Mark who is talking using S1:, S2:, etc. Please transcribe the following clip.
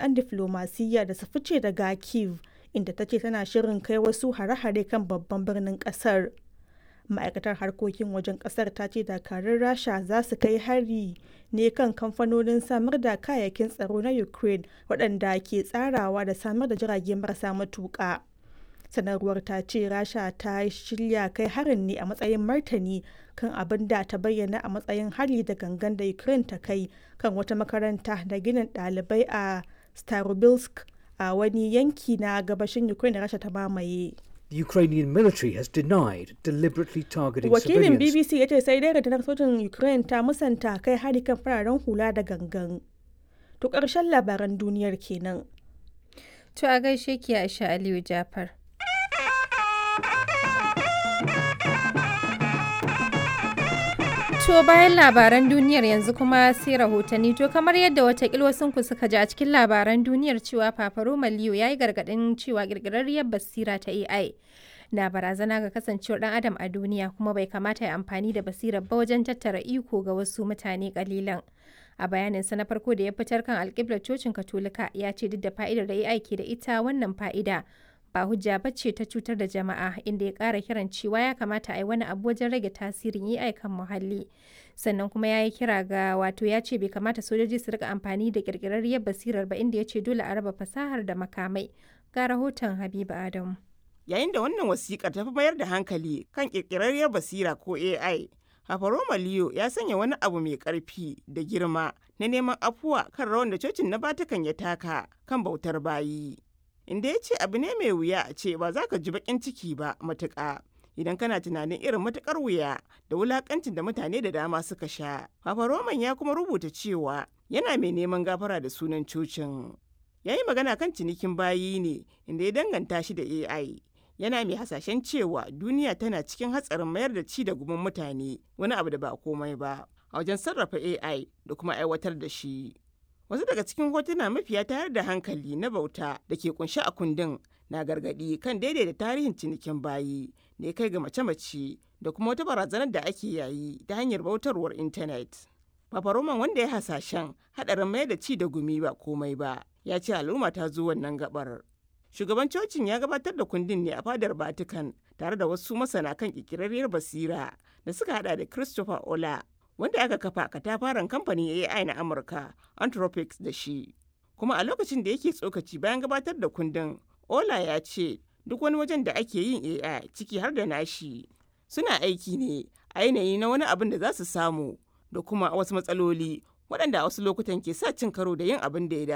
S1: jami'an diflomasiyya da su fice daga Kyiv, inda ta ce tana shirin kai wasu hare-hare kan babban birnin kasar. Ma'aikatar harkokin wajen kasar ta ce dakarun Rasha za su kai hari ne kan kamfanonin samar da kayayyakin tsaro na Ukraine waɗanda ke tsarawa da samar da jirage marasa matuƙa. sanarwar ta ce rasha ta shirya kai harin ne a matsayin martani kan abin da ta bayyana a matsayin hari da gangan da ukraine ta kai kan wata makaranta da ginin ɗalibai a starobilsk a wani yanki na gabashin ukraine da rasha ta mamaye
S2: The Ukrainian military has denied deliberately targeting
S1: wakilin
S2: civilians.
S1: bbc ya ce sai dai rundunar sojin ukraine ta musanta kai hari kan fararen hula da gangan to ƙarshen labaran duniyar kenan
S3: To a gaishe ki Aisha Aliyu Jafar. To bayan labaran duniyar yanzu kuma sai rahotanni to kamar yadda watakil wasunku suka ji a cikin labaran duniyar cewa Fafaro Maliyo ya yi gargaɗin cewa ƙirƙirarriyar basira ta AI na barazana ga kasancewar ɗan adam a duniya kuma bai kamata ya amfani da basirar ba wajen tattara iko ga wasu mutane ƙalilan. A bayaninsa na farko da ya fitar kan alƙiblar cocin Katolika ya ce duk da fa'idar da AI ke da ita wannan fa'ida ba hujja ba ce ta cutar da jama'a inda ya ƙara kiran cewa ya kamata a yi wani abu wajen rage tasirin AI kan muhalli. Sannan kuma ya yi kira ga wato ya ce bai kamata sojoji su rika amfani da ƙirƙirarriyar basirar ba inda ya ce dole a raba fasahar da makamai. Ga rahoton Habiba Adamu.
S4: Yayin da wannan wasiƙar ta fi mayar da hankali kan ƙirƙirarriyar basira ko AI, Hafaroma Leo ya sanya wani abu mai ƙarfi da girma na neman afuwa kan rawan da cocin na Vatican ya taka kan bautar bayi. Inda ya ce abu ne mai wuya a ce ba za ka ji baƙin ciki ba matuƙa. Idan kana tunanin irin matuƙar wuya da wulaƙancin da mutane da dama suka sha. Papa Roman ya kuma rubuta cewa yana mai neman gafara da sunan cocin. Ya yi magana kan cinikin bayi ne inda ya danganta shi da AI. yana mai hasashen cewa duniya tana cikin hatsarin mayar da ci da gumin mutane wani abu da ba komai ba a wajen sarrafa AI da kuma aiwatar da shi. Wasu daga cikin hotuna mafiya tayar da hankali na bauta da ke kunshi a kundin na gargadi kan daidaita tarihin cinikin bayi da ya kai ga mace-mace da kuma wata barazanar da ake yayi ta hanyar bautarwar intanet. Papa Roman wanda ya hasashen haɗarin mayar da ci da gumi ba komai ba ya ce al'umma ta zo wannan gabar. shugaban cocin ya gabatar da kundin ne a fadar Vatican tare da wasu masana kan kikirarriyar basira da suka hada da Christopher Ola wanda aka kafa katafaren kamfanin AI na Amurka Anthropics da shi. Kuma a lokacin da yake tsokaci bayan gabatar da kundin, Ola ya ce duk wani wajen da ake yin AI ciki har da nashi suna aiki ne a yanayi na wani abin da za su samu da kuma wasu matsaloli waɗanda a wasu lokutan ke sa cin karo da yin abin da ya